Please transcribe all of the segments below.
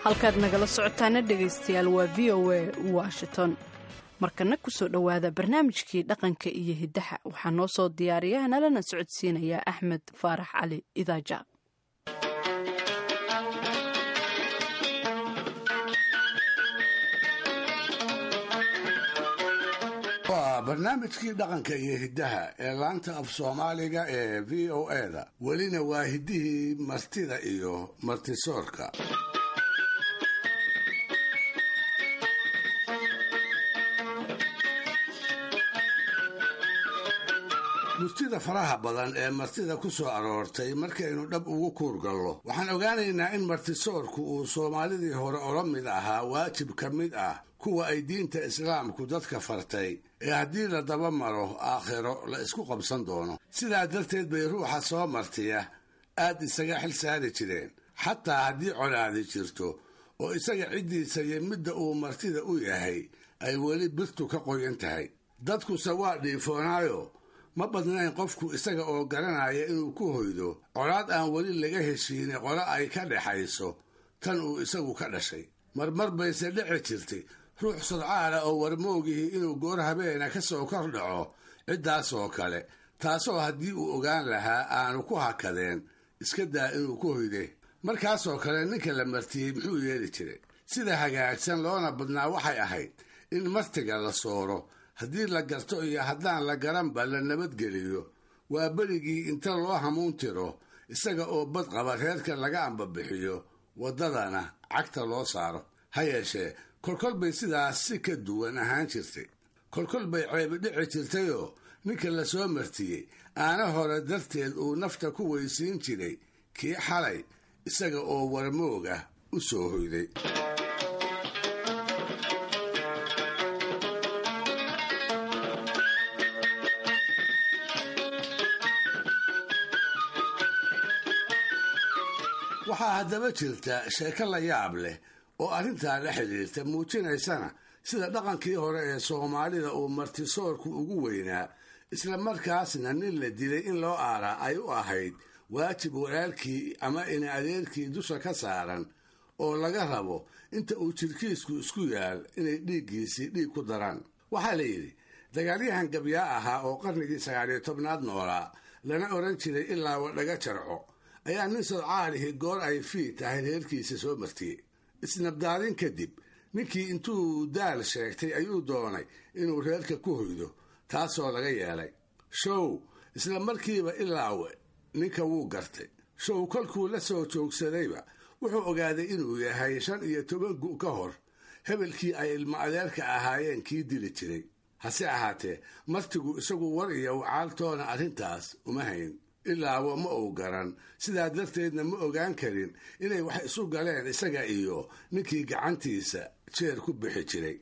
halkaad nagala socotaana dhegaystayaal waa v o a washington markana kusoo dhowaada barnaamijkii dhaqanka iyo hiddaha waxaa noo soo diyaariya nalana socodsiinaya axmed faarax cali idaaja waa barnaamijkii dhaqanka iyo hiddaha ee laanta af soomaaliga ee v o eda welina waa hiddihii martida iyo martisoorka murtida faraha badan ee martida ku soo aroortay markaynu dhab ugu kuurgallo waxaan ogaanaynaa in martisoorku uu soomaalidii hore ola mid ahaa waajib ka mid ah kuwa ay diinta islaamku dadka fartay ee haddii la daba maro aakhiro la isku qabsan doono sidaa darteed bay ruuxa soo martiya aad isaga xil saari jireen xataa haddii colaadi jirto oo isaga ciddiisa iyo midda uu martida u yahay ay weli birtu ka qoyan tahay dadkuse waa dhiifoonaayo ma badnayn qofku isaga oo garanaya inuu ku hoydo colaad aan weli laga heshiine qolo ay ka dhexayso tan uu isagu ka dhashay marmar bayse dhici jirtay ruux sodcaala oo warmoogihii inuu goor habeena ka soo kor dhaco ciddaas oo kale taasoo haddii uu ogaan lahaa aanu ku hakadeen iska daa inuu ku hoyde markaasoo kale ninka la martiyey muxuu yeeli jiray sida hagaagsan loona badnaa waxay ahayd in martiga la sooro haddii la garto iyo haddaan la garanba la nabadgeliyo waa berigii inta loo hamuun tiro isaga oo bad qaba reerka laga ambabixiyo waddadana cagta loo saaro ha yeeshee kolkol bay sidaas si ka duwan ahaan jirtay kolkol bay ceebi dhici jirtayoo ninka la soo martiyey aana hore darteed uu nafta ku weysiin jiray kii xalay isaga oo warmoog ah u soo hoyday waxaa haddaba jirta sheeko la yaab leh oo arrintaa la xidhiirta muujinaysana sida dhaqankii hore ee soomaalida uu martisoorku ugu weynaa isla markaasna nin la dilay in loo aaraa ay u ahayd waajib walaalkii ama ina adeerkii dusha ka saaran oo laga rabo inta uu jirkiisku isku yaal inay dhiiggiisii dhiig ku daraan waxaa la yidhi dagaalyahan gabyaa ahaa oo qarnigii sagaaliyo tobnaad noolaa lana odhan jiray ilaa wadhaga jarco ayaa nin sodcaalihi goor ay fii tahay reerkiisa soo martiyey isnabdaadin kadib ninkii intuu daal sheegtay ayuu doonay inuu reerka ku hoydo taasoo laga yeelay show isla markiiba ilaawe ninka wuu gartay show kolkuu la soo joogsadayba wuxuu ogaaday inuu yahay shan iyo toban gu ka hor hebelkii ay ilmo adeerka ahaayeen kii dili jiray hase ahaatee martigu isagu war iyo wacaaltoona arrintaas uma hayn ilaawo ma uu garan sidaa darteedna ma ogaan karin inay wax isu galeen isaga iyo ninkii gacantiisa jeer ku bixi jiray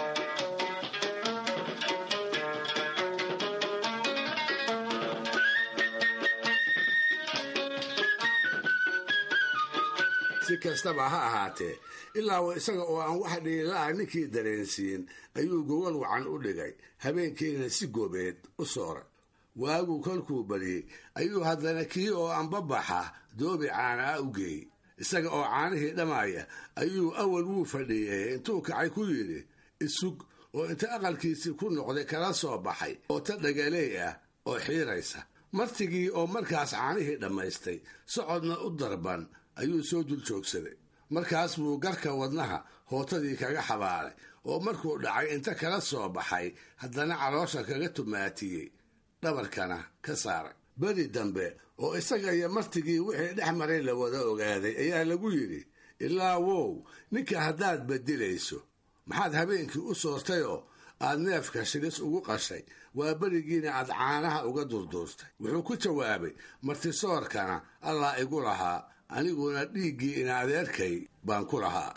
si kastaba ha ahaatee ilaawo isaga oo aan wax dhiilaa ninkii dareensiin ayuu gogol wacan u dhigay habeenkiina si goobeed u sooray waaguu kolkuu bariyey ayuu haddana kii oo anbabaxa doobi caanaa u geeyey isaga oo caanihii dhammaaya ayuu awal wuu fadhiiyey intuu kacay ku yidhi isug oo inta aqalkiisii ku noqday kala soo baxay oo ta dhagaleey ah oo xiiraysa martigii oo markaas caanihii dhammaystay socodna u darban ayuu soo dul joogsaday markaas buu garka wadnaha hootadii kaga xabaalay oo markuu dhacay inta kala soo baxay haddana caloosha kaga tumaatiyey dhabarkana ka saaray beri dambe oo isaga iyo martigii wixii dhex maray la wada ogaaday ayaa lagu yidhi ilaa wow ninka haddaad badilayso maxaad habeenkii u soortayoo aad neefka shilis ugu qashay waa berigiina aad caanaha uga durduurtay wuxuu ku jawaabay martisoorkana allah igu lahaa aniguna dhiiggii ina adeerkay baan ku lahaa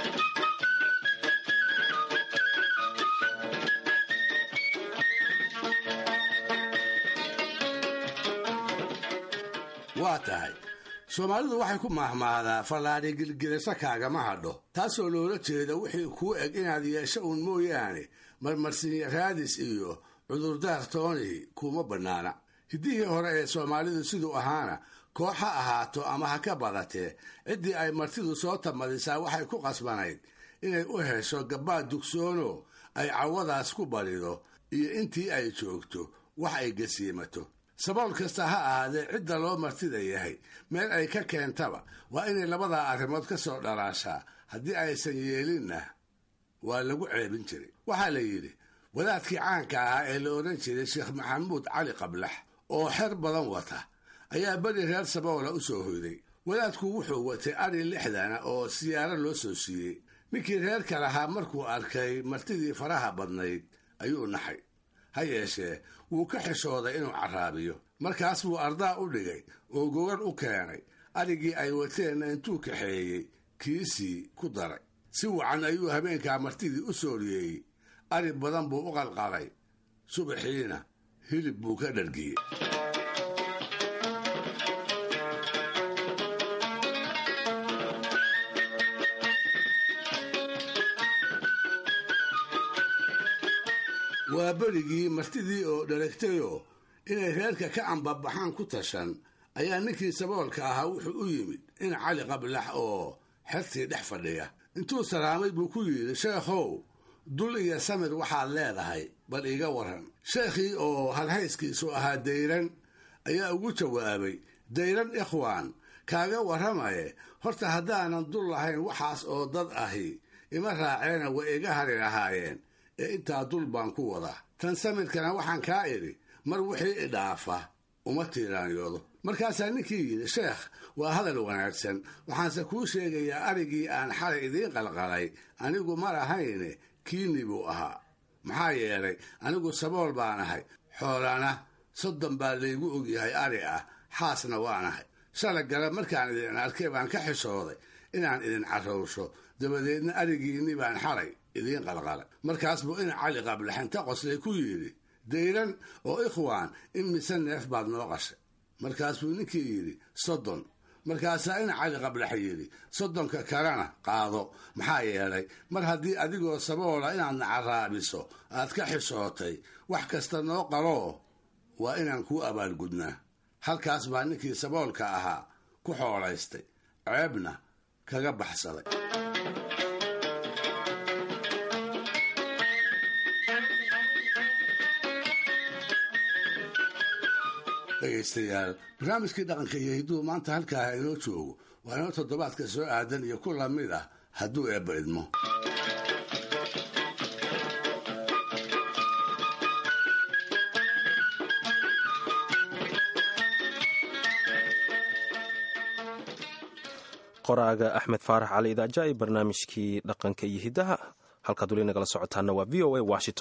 waa tahay soomaalidu waxay ku maahmaahdaa fallaadhi gilgilasho kaagama hadho taasoo loola jeeda wixii kuu eg inaad yeesho uun mooyaane marmarsinya raadis iyo cudurdaar toonihi kuuma bannaana hiddihii hore ee soomaalidu siduu ahaana koox ha ahaato ama ha ka badatee ciddii ay martidu soo tamadisaa waxay ku qasbanayd inay u hesho gabbaad dugsoono ay cawadaas ku barido iyo intii ay joogto wax ay gasiimato sabool kasta ha ahaadee cidda loo martida yahay meel ay ka keentaba waa inay labadaa arrimood ka soo dhalaashaa haddii aysan yeelinna waa lagu ceebin jiray waxaa la yidhi wadaadkii caanka ahaa ee la odhan jiray sheekh maxamuud cali qablax oo xer badan wata ayaa beri reer saboola u soo hoyday wadaadku wuxuu watay ari lixdana oo siyaaro loo soo siiyey ninkii reerka lahaa markuu arkay martidii faraha badnayd ayuu naxay ha yeeshee wuu ka xishooday inuu carraabiyo markaas buu ardaa u dhigay oo gogar u keenay arigii ay wateenna intuu kaxeeyey kiisii ku daray si wacan ayuu habeenkaa martidii u sooriyeeyey ari badan buu u qalqalay subaxiina hilib buu ka dhargiyey waa berigii martidii oo dharagtayoo inay reerka ka ambabaxaan ku tashan ayaa ninkii saboolka ahaa wuxuu u yimid in cali qablax oo xertii dhex fadhiya intuu salaamay buu ku yidhi sheekhow dul iyo samir waxaad leedahay bal iiga waran sheekhii oo halhayskiisu ahaa dayran ayaa ugu jawaabay dayran ikhwaan kaaga warramaye horta haddaanan dul lahayn waxaas oo dad ahi ima raaceena way iga hari lahaayeen ee intaa dul baan ku wadaa tan samirkana waxaan kaa idhi mar wixii idhaafa uma tiiraanyoodo markaasaa ninkii yidhi sheekh waa hadal wanaagsan waxaanse kuu sheegayaa arigii aan xalay idiin qalqalay anigu ma lahayne kiini buu ahaa maxaa yeelay anigu sabool baan ahay xoolana soddon baa laygu ogyahay ari ah xaasna waanahay shala gala markaan idin arkay baan ka xishooday inaan idin carrowsho dabadeedna arigiinni baan xalay idiin qalqalay markaas buu in cali qablaxinta qoslay ku yidhi dayran oo ikhwaan in mise neef baad noo qashay markaasbuu ninkii yidhi soddon markaasaa in cali qablax yidhi soddonka kalena qaado maxaa yeelay mar haddii adigoo saboola inaadna carraabiso aad ka xishootay wax kasta noo qaloo waa inaan kuu abaalgudnaa halkaas baa ninkii saboolka ahaa ku xoolaystay ceebna kaga baxsaday dhegaystayaal barnaamijkii dhaqanka iyo hidduhu maanta halkaa inoo joogo waa inoo toddobaadka soo aadan iyo ku lamid ah hadduu eebba idmo qoraaga axmed faarax cali idaaja iyo barnaamijkii dhaqanka iyo hiddaha halkaad weli nagala socotaana waa v o a washington